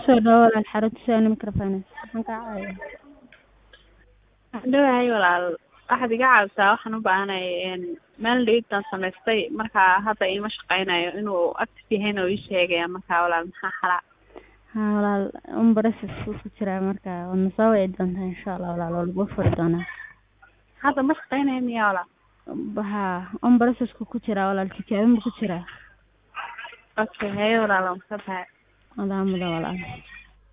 kusoo dhawaad walaal xarunta Sony Microfinance maxaan kaa caawinayaa Waxaan dhawahay walaal waxaad iga caawisaa waxaan u baahanahay meel dhigidtaan samaystay marka hadda iima shaqaynayo inuu active yahayna uu ii sheegaya marka walaal maxaa xalaa haa walaal un process ku jiraa marka waadna soo wici doontaa insha Allah walaal waa lagu furi doonaa hadda ma shaqaynayo miyaa walaal haa un process ku jiraa walaal tijaabin buu ku jiraa okay haye walaal waan ka tahay walaal mudan walaal